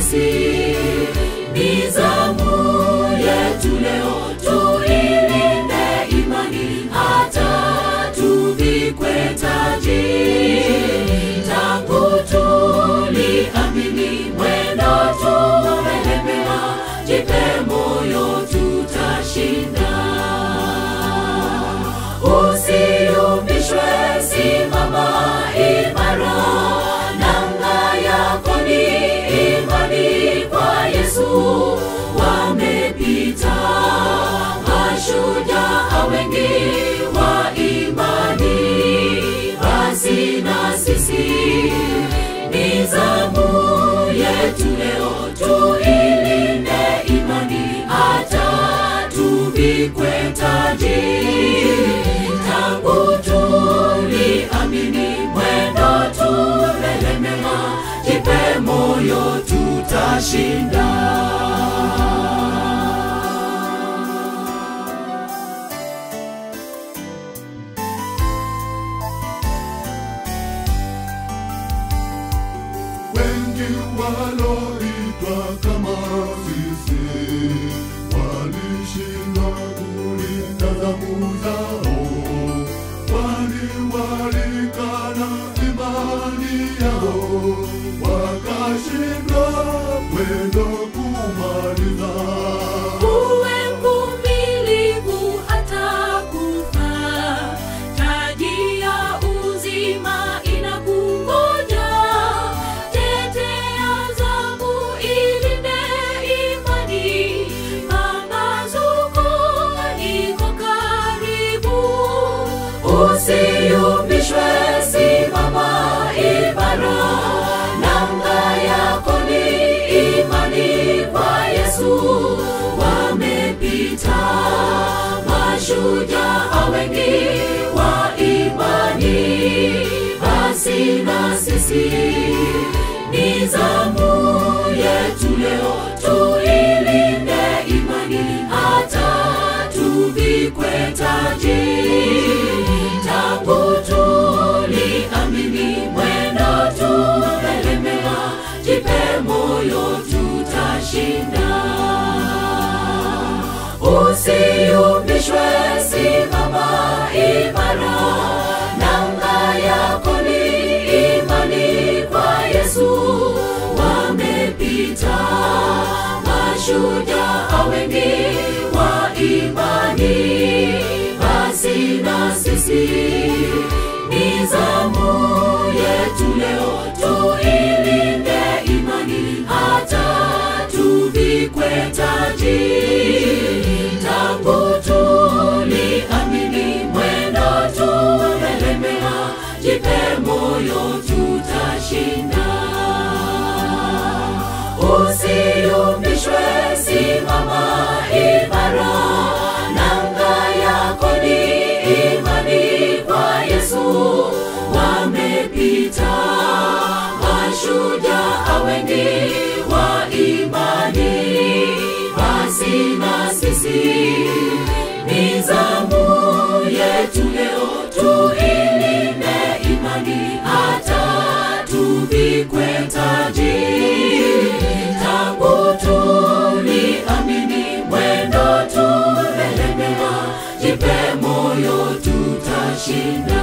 sisi. Ni zamu yetu leo tuilinde imani hata tuvikwe taji. Tangu tuliamini mwendo tumelemewa, jipe moyo tutashinda. Usiyumbishwe, simama imara, nanga yako ni imani kwa Yesu. Wamepita mashujaa wengi wa imani, basi na sisi ni zamu yetu leo tuilinde imani hata tuvikwe taji. Tangu tuliamini mwendo tumelemewa, jipe moyo tutashinda. wengi waloitwa kama sisi walishindwa kulinda zamu zao, kwani walikana imani yao, wakashindwa mwendo kumaliza. Uwe mvumilivu hata kufa, taji ya uzima inakungoja. Tetea zamu, ilinde imani, pambazuko liko karibu. Usiyumbishwe, simama imara, nanga yako ni imani kwa Yesu. Wamepita mashujaa wengi wa imani, basi na sisi ni zamu yetu leo tuilinde imani hata tuvikwe taji. Tangu tuliamini mwendo tumelemewa, jipe moyo tutashinda. Usiyumbishwe, simama imara, nanga yako ni imani kwa Yesu. Wamepita mashujaa wengi wa imani, basi na sisi ni zamu yetu leo tuilinde imani hata tuvikwe taji. Tangu tuliamini mwendo tumelemewa, jipe moyo tutashinda. Usiyumbishwe, simama imara, nanga yako ni imani kwa Yesu. Wamepita mashujaa wengi wa imani, basi na sisi ni zamu yetu leo tuilinde imani hata tuvikwe taji. Tangu tuliamini mwendo tumelemewa, jipe moyo tutashinda.